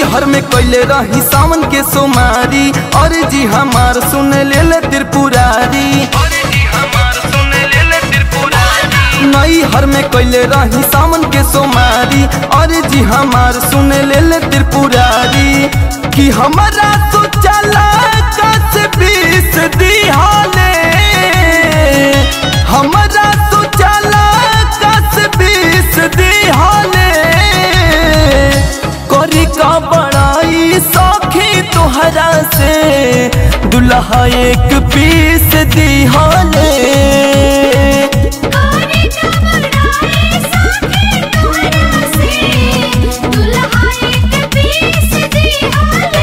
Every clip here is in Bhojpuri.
हर में कैले रही सावन के सोमारी और जी हमार सुन ले ले त्रिपुरारी नई हर में कैले रही सावन के सोमारी और जी हमार सुन ले ले त्रिपुरारी कि हमारा तो चला कस बीस दिहाले हमारा तो चला कस बीस दिहाले करी का बड़ाई सौखी तोहरा से दुल्हा एक पीस दिहाले करे कमराए साथे तोरा से दुल्हा एक पीस दिहाले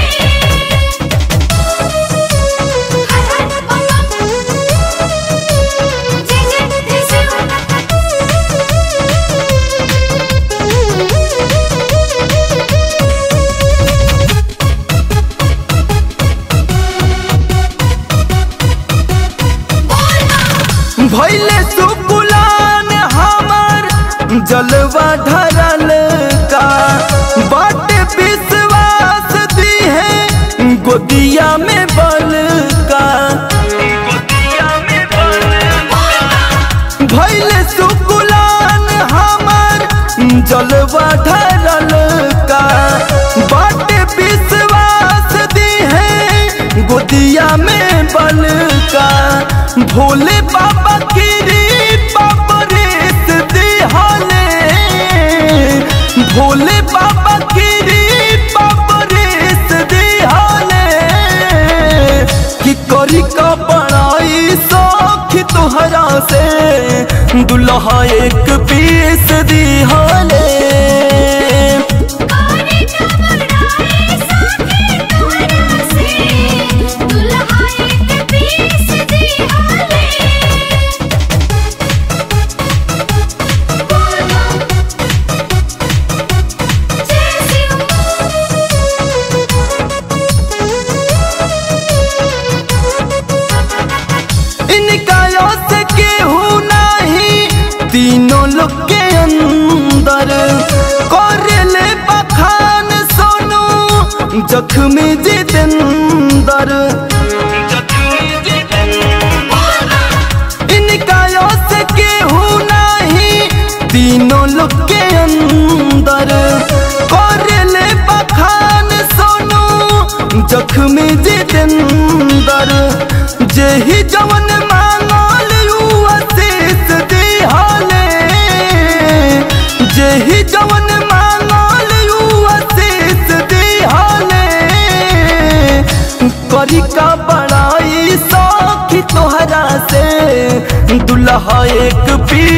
हर हर बम जय जय बोल भैले सुकुलान हमार जलवा ढरल का बाट विश्वास दी है गोदिया में बल का भैले सुकुलान हमार जलवा ढरल का बाट विश्वास दी है गोदिया में बल का भोले बाबा की बाबा रेस दिहाले भोले बाबा की बाबा रेस दिहाले कि करी का बड़ाई सौख तोहरा से दुल्हा एक पीस दिहाले करे कमराए साथे तोरा से दुल्हा एक पीस दिहाले बोल जय इनका यश केहू नहीं तीनों लोग के अंदर करले बखान सोनू जख्मी जितेंदर इनका यश केहू नहीं तीनों लोग के अंदर करले बखान सोनू जख्मी जितेंदर जेही जवन मांगल यू आशीष दिहाले जेही जवन मांगल यू आशीष दिहाले करी का बड़ाई सौखी तोहरा से दुल्हा एक पी